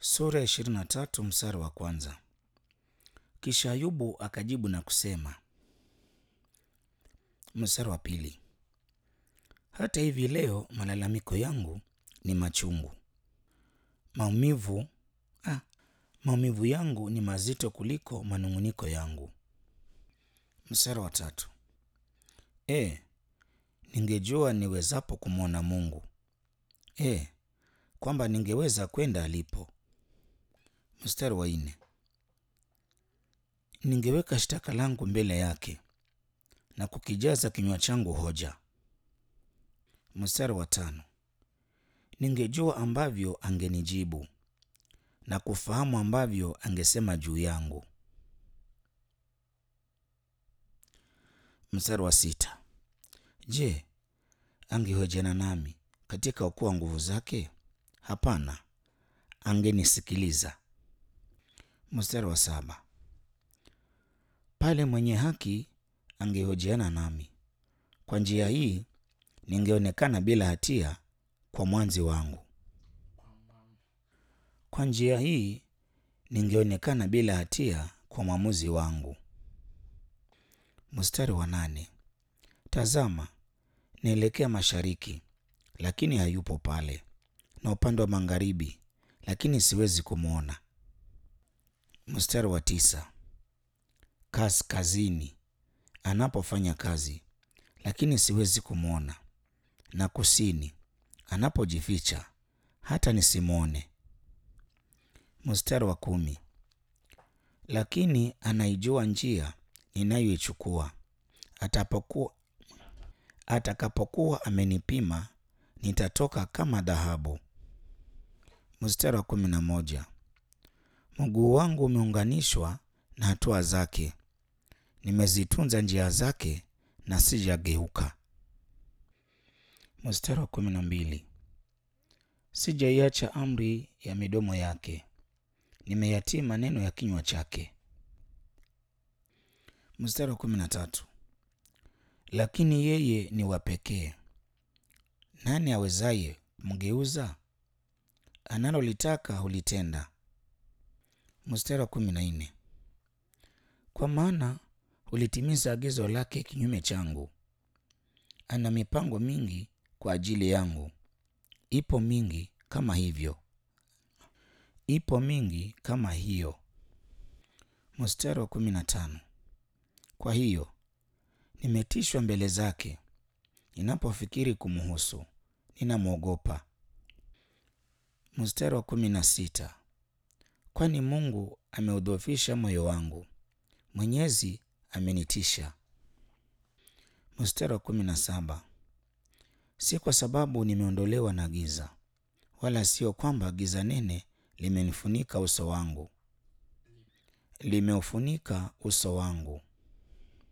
Sura ya ishirini na tatu mstari wa kwanza. Kisha Ayubu akajibu na kusema, mstari wa pili, hata hivi leo malalamiko yangu ni machungu, maumivu ah, maumivu yangu ni mazito kuliko manung'uniko yangu. Mstari wa tatu, e, ningejua niwezapo kumwona Mungu, e, kwamba ningeweza kwenda alipo. Mstari wa nne, ningeweka shtaka langu mbele yake na kukijaza kinywa changu hoja. Mstari wa tano, ningejua ambavyo angenijibu na kufahamu ambavyo angesema juu yangu. Mstari wa sita, je, angehojiana nami katika ukuu wa nguvu zake? Hapana, angenisikiliza. Mstari wa saba, pale mwenye haki angehojiana nami, kwa njia hii ningeonekana bila hatia kwa mwanzi wangu. Kwa njia hii ningeonekana bila hatia kwa mwamuzi wangu. Mstari wa nane, tazama naelekea mashariki, lakini hayupo pale, na upande wa magharibi, lakini siwezi kumwona. Mstari wa tisa, kaskazini anapofanya kazi, lakini siwezi kumwona, na kusini anapojificha, hata nisimwone. Mstari wa kumi, lakini anaijua njia ninayoichukua, atapokuwa atakapokuwa amenipima, nitatoka kama dhahabu. Mstari wa kumi na moja, mguu wangu umeunganishwa na hatua zake, nimezitunza njia zake na sijageuka. Mstari wa kumi na mbili, sijaiacha amri ya midomo yake, nimeyatii maneno ya kinywa chake. Mstari wa kumi na tatu, lakini yeye ni wa pekee, nani awezaye kumgeuza? Analolitaka hulitenda. Mstari wa kumi na nne, kwa maana hulitimiza agizo lake kinyume changu. Ana mipango mingi kwa ajili yangu, ipo mingi kama hivyo, ipo mingi kama hiyo. Mstari wa kumi na tano, kwa hiyo nimetishwa mbele zake, ninapofikiri kumhusu ninamwogopa. Mstari wa kumi na sita, kwani Mungu ameudhoofisha moyo wangu, Mwenyezi amenitisha. Mstari wa kumi na saba, si kwa sababu nimeondolewa na giza, wala sio kwamba giza nene limenifunika uso wangu, limeufunika uso wangu.